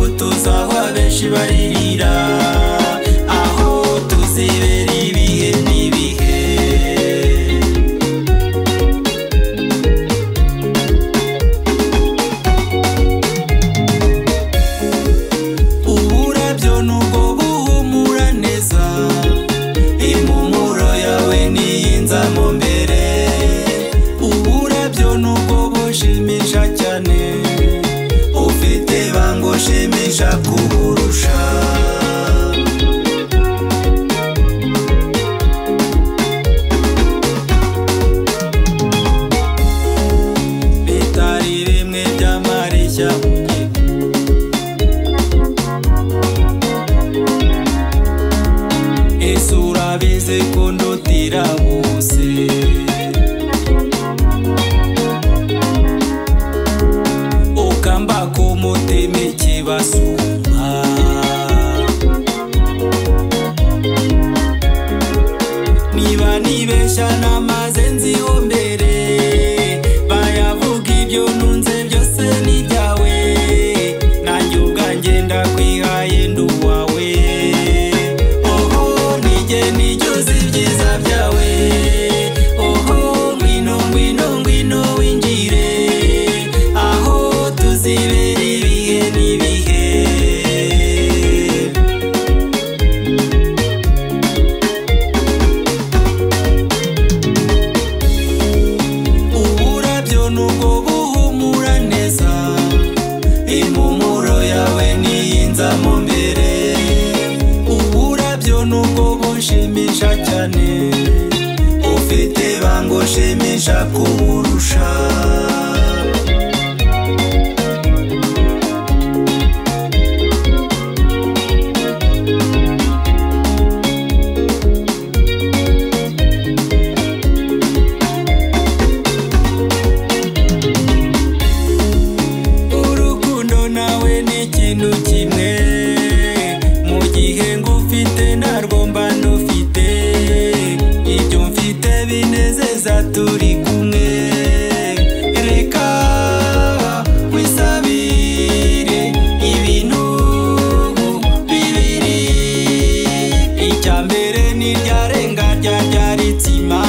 aho abenshi baririra aho tuzibera ibihe n'ibihe uburabyo nubwo buhumura neza impumuro yawe niyinza mu mbere uburabyo nubwo bushimisha cyane ufite bango shimisha kuburusha bitari rimwe by'amarishya mu gihe isura bizikundutira bose ukamba ku mutima ikibasumba niba nibeshya namaze nziho mbere bayavuga ibyo ntunze byose ni ibyawe nanjye ubwanjye ndakwihaye ndi uwawe oho nijye nijyuze ibyiza byawe oho ngwino ngwino ngwino winjire aho tuzibera ibihe n'ibihe uburabyo nubwo buhumura neza impumuro yawe niyinza mu mbere uburabyo nubwo bushimisha cyane ufite bango shimisha kuburusha urukundo nawe ni ikintu kimwe mu gihe ngufite narwo mba ndufite ibyo mfite binezeza turi kumwe reka wisabire ibintu bibiri icya mbere ni iryarenga rya ryaritsima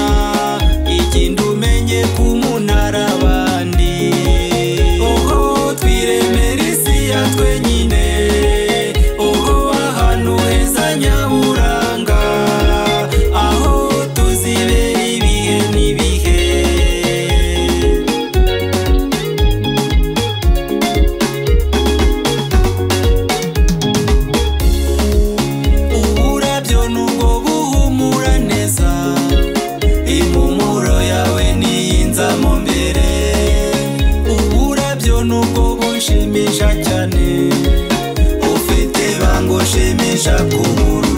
ikindi umenye ku munara abandi oho twiremera isi ya twenyine oho ahantu heza nyaburanga aho tuzibera ibihe n'ibihe uburabyo nubwo buhumura neza impumuro yawe niyinza mu mbere uburabyo nubwo bushimisha cyane ufite bango shimisha kubura